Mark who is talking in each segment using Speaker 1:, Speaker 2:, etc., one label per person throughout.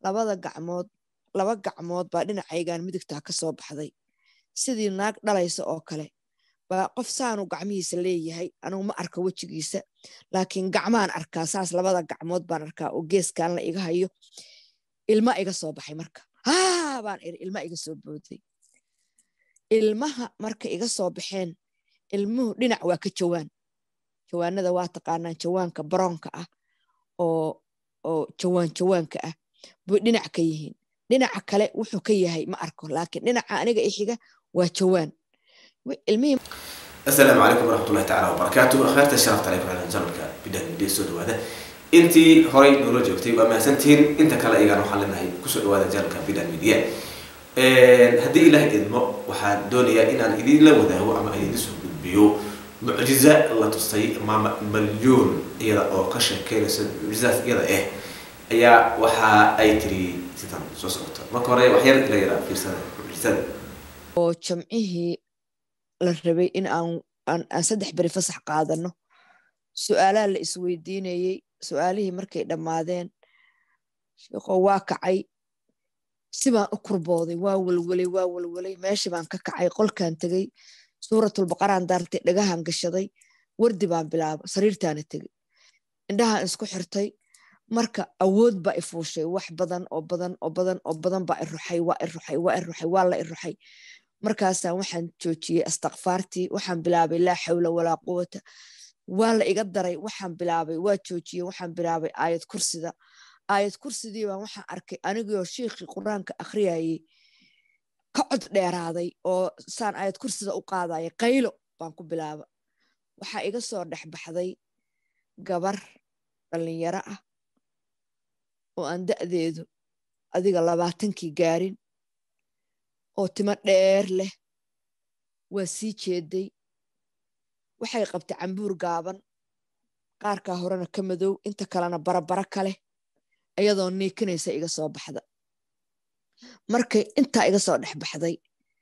Speaker 1: labada gacmood laba gacmood baa dhinacaygan midigtaa ka soo baxday sidii naag dhalaysa oo kale baa qof saanu gacmihiisa leeyahay anugu ma arka wejigiisa laakiin gacmaan arkaa saas labada gacmood baan arkaa oo geeskan la iga hayo ilma iga soo baxay marka haa baan iri ilma iga soo booday ilmaha marka iga soo baxeen ilmuhu dhinac waa ka jawaan jawaanada waa taqaanaan jawaanka baroonka ah oo oo jawaan jawaanka ah buy dhinac ka yihiin dhinaca kale wuxuu ka yahay ma arko laakiin dhinaca aniga ixiga waa jawaan ilmihii
Speaker 2: asalaamu calaykum waraxmatullahi tacaala wabarakaatu akhyaarta sharafta aleykum ala janalka bidhaan midhiya soo dhawaada intii horay noola joogtay waa mahadsantihiin inta kale ayagana waxaan leenahay kusoo dhawaada janalka bidhaan midhiya haddii ilaah idmo waxaan doonayaa inaan idinla wadaago ama idin soo gudbiyo mucjiza la tusay maama malyuun iyada oo ka sheekeynaysa mucjizaas iyada ah ayaa waxa ay tiri sidan soo socota marka hore waxyar ila yaraa fiirsada mucjizada
Speaker 1: oo jamcihii la rabay in aan aan saddex beri fasax qaadano su-aalaha la isweydiinayey su-aalihii markay dhammaadeen sheekoo waa kacay sibaan u kurbooday waa welwelay waa welwelay meeshii baan ka kacay qolkan tegey suuratulbaqaraan daartay dhagahan gashaday wardi baan bilaaba sariirtaana tegey indhahaan isku xirtay marka awood baa i fuushay wax badan oo badan oo badan oo badan baa i ruxay waa i ruxay waa i ruxay waa la i ruxay markaasaan waxaan joojiyey astakfaartii waxaan bilaabay laa xawla walaa quwata waa la iga daray waxaan bilaabay waa joojiyey waxaan bilaabay aayad kursida aayad kursidii baan waxaan arkay anigoo shiikhii qur-aanka akhriyayey ka cod dheeraaday oo saan aayad kursida u qaadaya qaylo baan ku bilaaba waxaa iga soo dhex baxday gabar dhallinyaro ah oo aan da'deedu adiga labaatankii gaarin oo timo dheer leh waa sii jeeday waxay qabtay cambuur gaaban qaarkaa horena ka madow inta kalena barabara ka leh iyadoo niikinaysa iga soo baxda markay intaa iga soo dhex baxday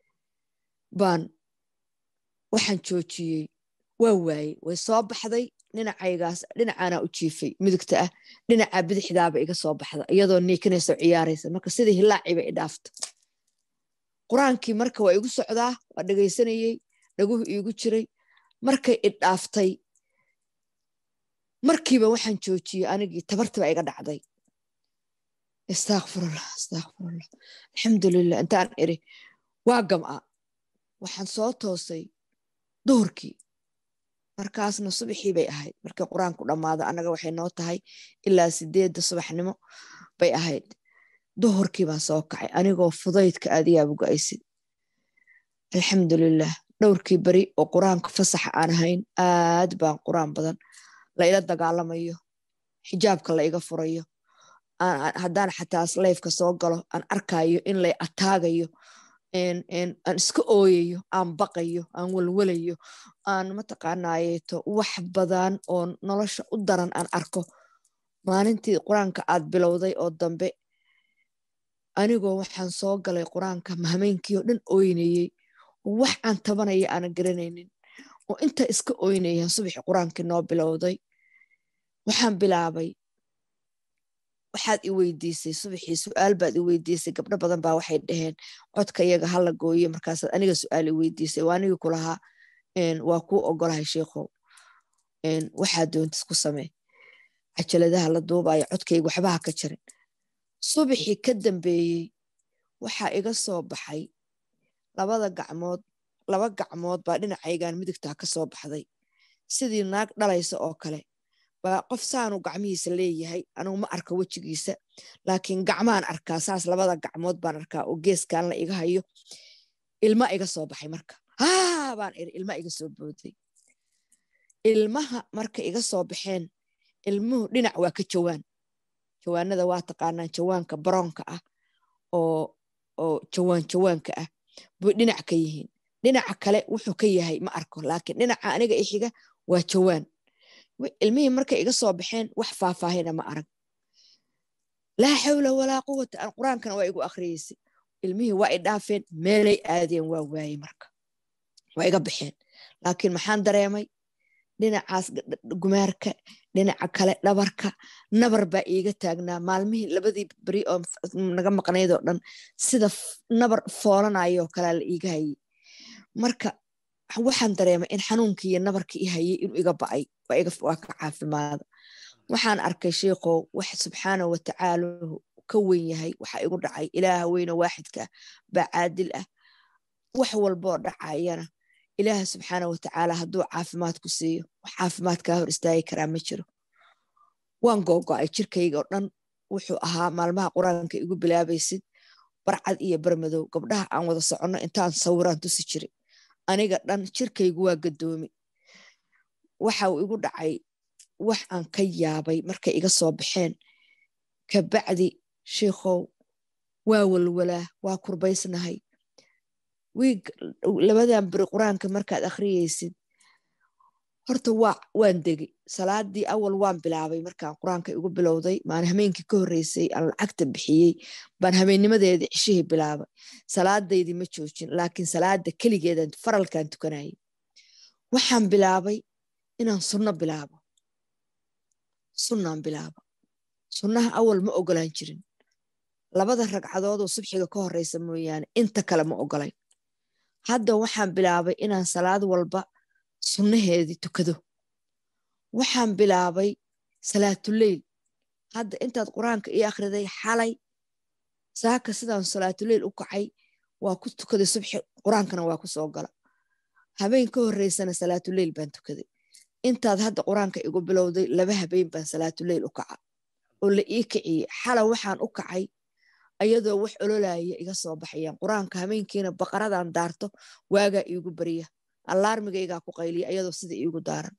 Speaker 1: baan waxaan joojiyey waa waayey way soo baxday dhinacaygaas dhinacaanaa u jiifay midigta ah dhinacaa bidixdaaba iga soo baxda iyadoo niikinaysa ciyaaraysa marka sidii hilaaciba i dhaafta qur-aankii marka waa igu socdaa waa dhegaysanayey dhaguhu iigu jiray markay i dhaaftay markiiba waxaan joojiyey anigii tabartiba iga dhacday istakfirullah istakfirullah alxamdulilah intaan iri waa gam'a waxaan soo toosay duhurkii markaasna subaxii bay ahayd markii qur-aanku dhammaado annaga waxay noo tahay ilaa sideedda subaxnimo bay ahayd duhurkii baan soo kacay anigoo fudaydka aadiyaaba go-aysid alxamdulilah dhowrkii beri oo qur-aanka fasaxa aan ahayn aad baan qur-aan badan la ila dagaalamayo xijaabka la iga furayo haddaan xataa layfka soo galo aan arkayo in lay ataagayo aan iska ooyayo aan baqayo aan welwelayo aan mataqaanayeeto wax badan oo nolosha u daran aan arko maalintii qur-aanka aad bilowday oo dambe anigoo waxaan soo galay qur-aanka mahmeynkii oo dhan ooynayey wax aan tabanaya aanan garanaynin oo inta iska ooynayaan subaxi qur-aankii noo bilowday waxaan bilaabay waxaad i weydiisay subaxii su-aal baad i weydiisay gabdho badan baa waxay dhaheen codka iyaga hala gooye markaasaad aniga su-aal i weydiisay waa anigii kulahaa waa kuu ogolahay sheikhow waxaad doontis ku samee cajaladaha la duubayo codkayga waxbaha ka jarin subaxii ka dambeeyey waxaa iga soo baxay labada gacmood laba gacmood baa dhinacaygan midigtaa ka soo baxday sidii naag dhalaysa oo kale baa qof saanu gacmihiisa leeyahay anugu ma arka wejigiisa laakiin gacmaan arkaa saas labada gacmood baan arkaa oo geeskan la iga hayo ilma iga soo baxay marka haa baan iri ilma iga soo booday ilmaha marka iga soo baxeen ilmuhu dhinac waa ka jawaan jawaanada waa taqaanaan jawaanka baroonka ah oo oo jawaan jawaanka ah buy dhinac ka yihiin dhinaca kale wuxuu ka yahay ma arko laakiin dhinaca aniga ixiga waa jawaan ilmihii markay iga soo baxeen wax faahfaahina ma arag laa xawla walaa quwata aan qur-aankana waa igu akriyeysay ilmihii waa i dhaafeen meelay aadeen waa waayey marka waa iga baxeen laakiin maxaan dareemay dhinacaas gumaarka dhinaca kale dhabarka nabar baa iiga taagnaa maalmihii labadii beri oo naga maqnayd oo dhan sida nabar foolanayoo kalea la iiga hayay marka waxaan dareemay in xanuunkii iyo nabarkii i hayay inuu iga ba'ay waa ka caafimaada waxaan arkay sheikhow wax subxaanahu watacaalahu ka wen yahay waxa igu dhacay ilaaha weyne waaxidka baa caadil ah wax walboo dhacayana ilaaha subxaana watacaala hadduu caafimaad ku siiyo wax caafimaad kaa hor istaagi karaa ma jiro waan googo'ay jirkayga oo dhan wuxuu ahaa maalmaha qur-aanka igu bilaabaysid barcad iyo barmadow gabdhaha aan wada soconno intaan sawiraan tusi jiri aniga dhan jirkaygu waa gadoomi waxa uu igu dhacay wax aan ka yaabay markay iga soo baxeen kabacdi sheikhow waa walwalaa waa kurbaysnahay wiig labadan beri qur-aanka markaad akhriyeysid horta waa waan degi salaadii awal waan bilaabay markaan qur-aanka igu bilowday maan hameenkii ka horreysay aan lacagta bixiyey baan hameennimadeedii cishihii bilaabay salaadaydii ma joojin laakiin salaada keligeedan faralkan tukanayay waxaan bilaabay inaan sunno bilaabo sunnaan bilaabo sunnaha awal ma ogolaan jirin labada ragcadoodoo subxiga ka horeysa mooyaane inta kale ma ogolayn hadda waxaan bilaabay inaan salaad walba sunnaheedii tukado waxaan bilaabay salaatuleyl hadda intaad qur-aanka ii akhriday xalay saaka sidaan salaatuleyl u kacay waa ku tukaday subxi qur-aankana waa ku soo gala habeen ka horeysana salaatuleyl baan tukaday intaad hadda qur-aanka igu bilowday laba habeen baan salaatuleyl u kaca oo la ii kiciyey xala waxaan u kacay ayadoo wax ololaya iga soo baxayaan qur-aanka hameenkiina baqaradan daarto waagaa iigu bariya allaarmigaygaa ku qayliya ayadoo sida iigu daaran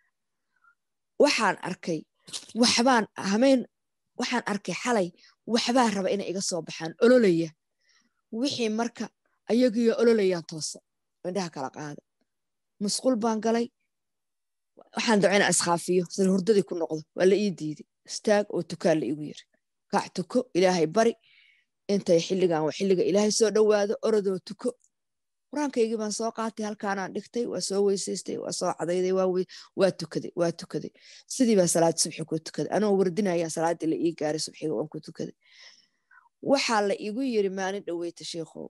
Speaker 1: waxaan arkay waxbaan hameen waxaan arkay xalay waxbaa raba inay iga soo baxaan ololaya wixii marka ayagiyo ololayaan toosa indhaha kala qaada musqul baan galay waxaan daco inaan iskhaafiyo sida hurdadii ku noqdo waa la ii diiday istaag oo tukaan la igu yiri kaac tuko ilaahay bari intay xilligan waa xilliga ilaahay soo dhowaado orodoo tuko qur-aankaygii baan soo qaatay halkaanaan dhigtay waa soo weysaystay waa soo cadayday waa tukaday waa tukaday sidii baa salaad subxi ku tukaday anoo wardinaya salaaddii la ii gaaray subxiga waan ku tukaday waxaa la igu yiri maalin dhoweyta sheikhow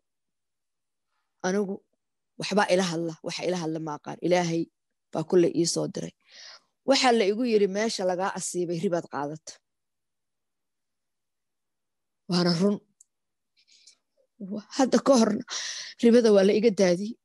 Speaker 1: anigu waxbaa ila hadla waxa ila hadla maaqaan ilaahay baa kulle ii soo diray waxaa la igu yiri meesha lagaa asiibay ribaad qaadata waana run hadda ka horna ribada waa la iga daadiyey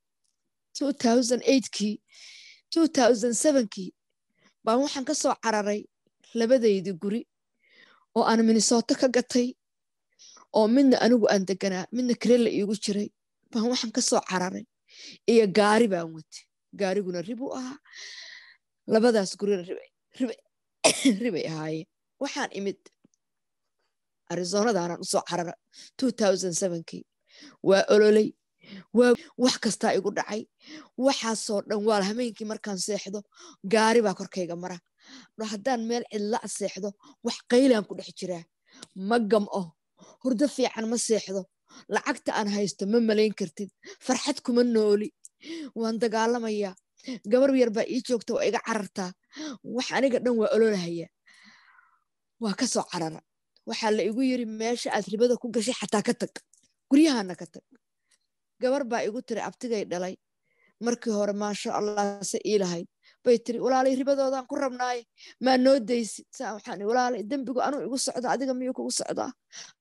Speaker 1: kii kii baan waxaan ka soo cararay labadaydii guri oo aan minnesooto ka gatay oo midna anigu aan deganaa midna karela iigu jiray baan waxaan ka soo cararay iyo gaari baan watay gaariguna ribuu ahaa labadaas gurina ribay ahaayeen waxaan imid arizonadaanaan usoo carara kii waa ololey waa wax kastaa igu dhacay waxaasoo dhan waa hameenkii markaan seexdo gaari baa korkayga mara haddaan meel cidla seexdo wax qaylaan ku dhex jiraa ma gam'o hurdo fiican ma seexdo lacagta aan haysto ma malayn kartid farxad kuma nooli waan dagaalamayaa gabar yar baa ii joogta waa iga carartaa wax aniga dhan waa ololahaya waa ka soo carara waxaa la igu yiri meesha aad ribada ku gashay xataa ka tag guryahana ka tag gabar baa igu tiri abtigay dhalay markii hore maasha allah se ii lahayd bay tiri walaalay ribadoodan ku rabnaaye maa noo daysid saa waxaan walaalay dembigu anuu igu socda adiga miyuu kugu socdaa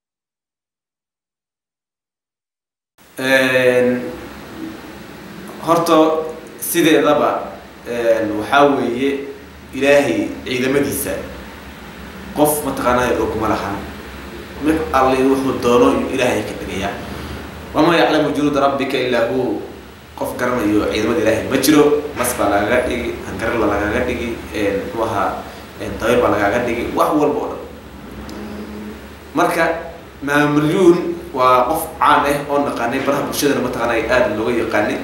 Speaker 2: horta sideedaba waxaa weeye ilaahay ciidamadiisa qof mataqaanaa og ma lahan mid alli wuxuu doono ilaahay ka dhigayaa wamaa yaclamu junuuda rabbika ilaa hu qof garanayo ciidamada ilaahay ma jiro mas baa lagaga dhigi hangarla lagaga dhigi muxuu ahaa dayr baa lagaga dhigi wax walba oo dhan marka maamalyuun waa qof caan ah oo naqaanay baraha bulshadana mataqaanaa aada looga yaqaanay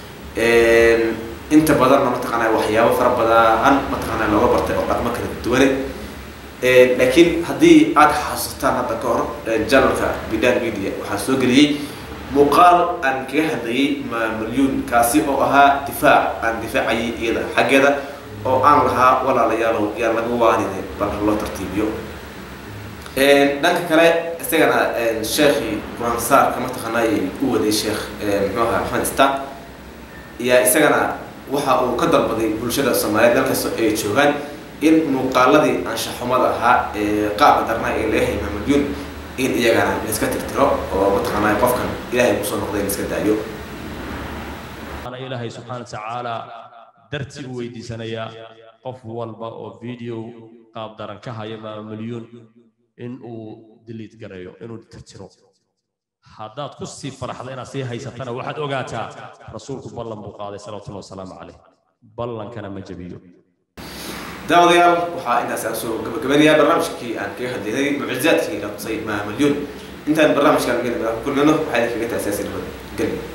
Speaker 2: inta badanna mataqaanaa waxyaabo fara badan mataqaanaa looga bartay oo dhaqmo kala duwane laakiin haddii aada xasuusataan hadda ka hor janalka bidan media waxaa soo geliyey muuqaal aan kaga hadlayay maamalyuun kaasi oo ahaa difaac aan difaacayay iyada xaggeeda oo aan lahaa walaalayaalow yaa laga waanine bal loo tartiibiyo dhanka kale isagana sheekhii qur-aan saarka mataqaanaayay u waday sheekh muxuu ahaa maxamed ista yaa isagana waxa uu ka dalbaday bulshada soomaaliyeed dalkasta ay joogaan in muuqaaladii anshaxumada ahaa ee qaabka darnaa ee laga hayay maamadyun in iyagana laiska tirtiro oo mataqaanaa qofkan ilaahay kusoo noqday laiska daayo
Speaker 3: أنا إلهي سبحانه وتعالى درتي ويديسانيا qof walba oo video qaab daran ka haya ma milyuun in uu delete gareeyo inuu tirtiro haddaad ku sii faraxda inaad sii haysatana waxaad ogaataa rasuulku ballan buu qaaday salawatullahi wasalaamu caleyh ballankana ma jabiyo
Speaker 2: daawadayaal waxaa intaas aan soo gabagabanayaa barnaamijkii aan kaga hadlaynay mucjizaadkii la tusay maa milyuun intaan barnaamijkan kulmino waxaa idinkaga taasaasin nabad gelin